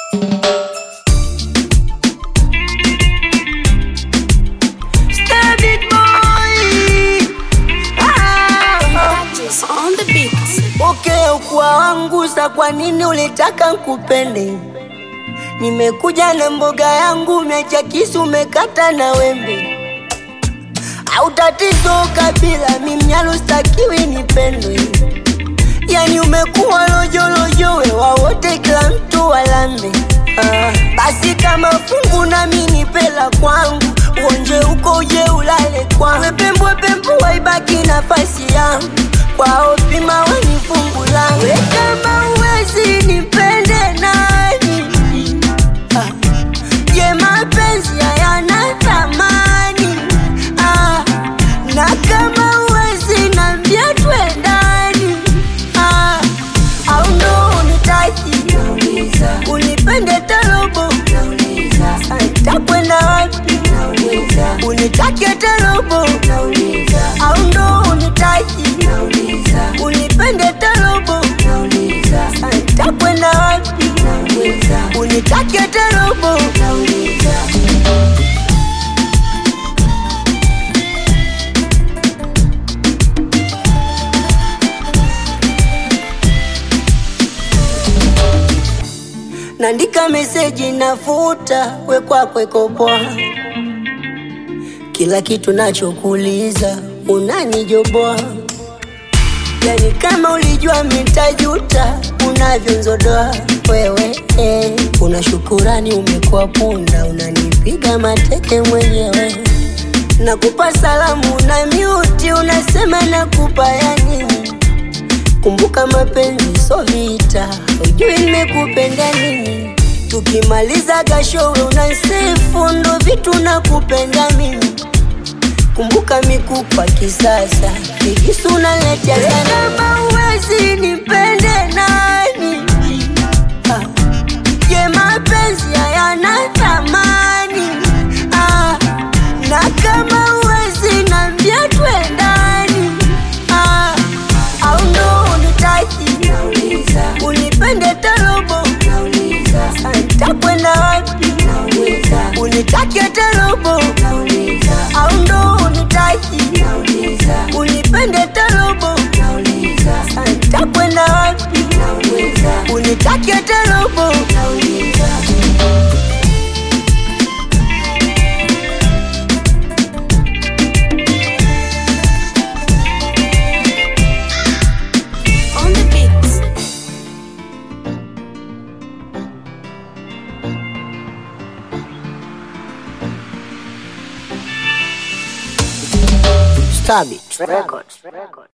Stabit boy. Ah. on the beat. Okay, ukua wangu sa, kwa nini ulitaka nkupende? Nimekuja na mboga yangu, umeacha kisu, umekata na wembe. Au tatizo kabila, mimnyalo stakiwi nipendwe. Yani umekuwa lojolojo, wewa wote, kila mtu walambe. Ah, basi kama fungu nami nipela kwangu, uonje uko uje ulale kwangu. Wepembwe pembo waibaki nafasi yangu, kwao pima weni fungu langu. We kama uwezi nipende nani? Ah, je, mapenzi hayana thamani? Ah, na kama uwezi nambia twendani? Ah, au ndo unitaki unipende tarobo takwenda wapi unitake tarobo au ndo unitaki unipende tarobo takwenda wapi unitake tarobo Nandika meseji nafuta, we kwako iko poa. Kila kitu nachokuuliza unanijoboa, yani kama ulijua mitajuta unavyonzodoa wewe eh. Una shukurani umekuwa punda, unanipiga mateke mwenyewe. Nakupa salamu na miuti, unasema nakupa ya nini? Kumbuka mapenzi so vita, ujui nimekupenda nini. Tukimaliza gashowe unasifu, ndo vitu nakupenda mimi. Kumbuka mikupa kisasa, figisu unaletea sana. Kama uwezi nipende nani? Ah, Je, mapenzi hayana thamani? Ah, na kama uwezi nambia twendani? Ah, au ndo unitaki unipende tarobo takwenda wapi unitake tarobo au ndo unitaki unipende tarobo takwenda wapi unitake tarobo On the beat. Stabit Records.